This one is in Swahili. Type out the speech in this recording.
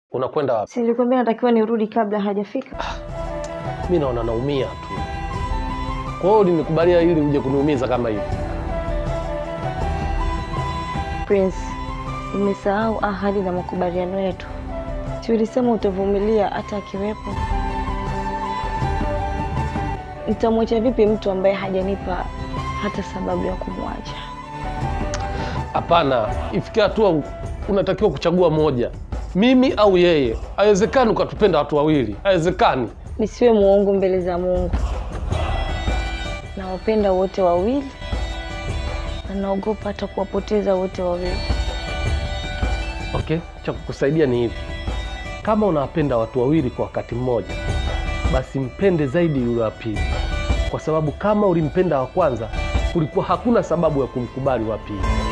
Unakwenda wapi? Si nilikwambia natakiwa nirudi kabla hajafika. Mi naona naumia tu. Kwa hiyo ulinikubalia ili uje kuniumiza kama hivi? Prince, umesahau ahadi na makubaliano yetu. Si ulisema utavumilia hata akiwepo? Nitamwacha vipi mtu ambaye hajanipa hata sababu ya kumwacha? Hapana, ifikia hatua unatakiwa kuchagua moja, mimi au yeye. Haiwezekani ukatupenda watu wawili, haiwezekani. Nisiwe muongo mbele za Mungu. Nawapenda wote wawili na naogopa hata kuwapoteza wote wawili. Okay, cha kukusaidia ni hivi, kama unawapenda watu wawili kwa wakati mmoja, basi mpende zaidi yule wa pili, kwa sababu kama ulimpenda wa kwanza, kulikuwa hakuna sababu ya kumkubali wa pili.